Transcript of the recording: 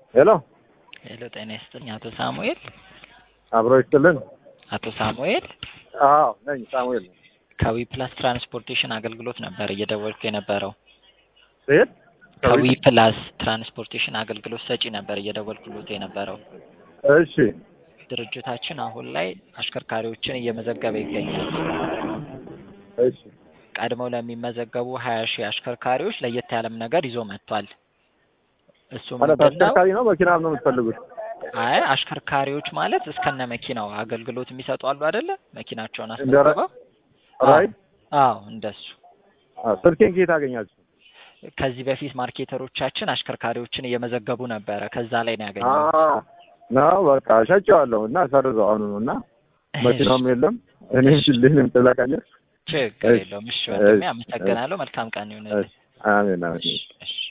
ሄሎ ሄሎ፣ ጤና ይስጥልኝ አቶ ሳሙኤል። አብሮ ይስጥልን። አቶ ሳሙኤል አዎ ነኝ፣ ሳሙኤል ነኝ። ከዊ ፕላስ ትራንስፖርቴሽን አገልግሎት ነበር እየደወልኩ የነበረው። ሴት ከዊ ፕላስ ትራንስፖርቴሽን አገልግሎት ሰጪ ነበር እየደወልኩሎት የነበረው። እሺ ድርጅታችን አሁን ላይ አሽከርካሪዎችን እየመዘገበ ይገኛል። እሺ ቀድመው ለሚመዘገቡ ሀያ ሺህ አሽከርካሪዎች ለየት ያለም ነገር ይዞ መጥቷል። እሱ ማለት ምንድን ነው? አሽከርካሪ ነው መኪና ነው የምትፈልጉት? አይ አሽከርካሪዎች ማለት እስከነ መኪናው አገልግሎት የሚሰጡ አሉ አይደለ? መኪናቸውን እንደ ራ- አስመዝግበው ራይት አዎ እንደሱ። አዎ፣ ስልኬን ከየት አገኛችሁ? ከዚህ በፊት ማርኬተሮቻችን አሽከርካሪዎችን እየመዘገቡ ነበረ። ከዛ ላይ ነው አ ያገኘሁት። ነው በቃ ሸጬዋለሁ እና ሰርዘው አሁኑ ነው እና መኪናውም የለም እኔም ሽልህንም ትለቃለህ። ችግር እሺ፣ የለውም። እሺ ወንድሜ እሺ፣ አመሰግናለሁ። መልካም ቀን ይሁንልህ። አሜን አሜን። እሺ እሺ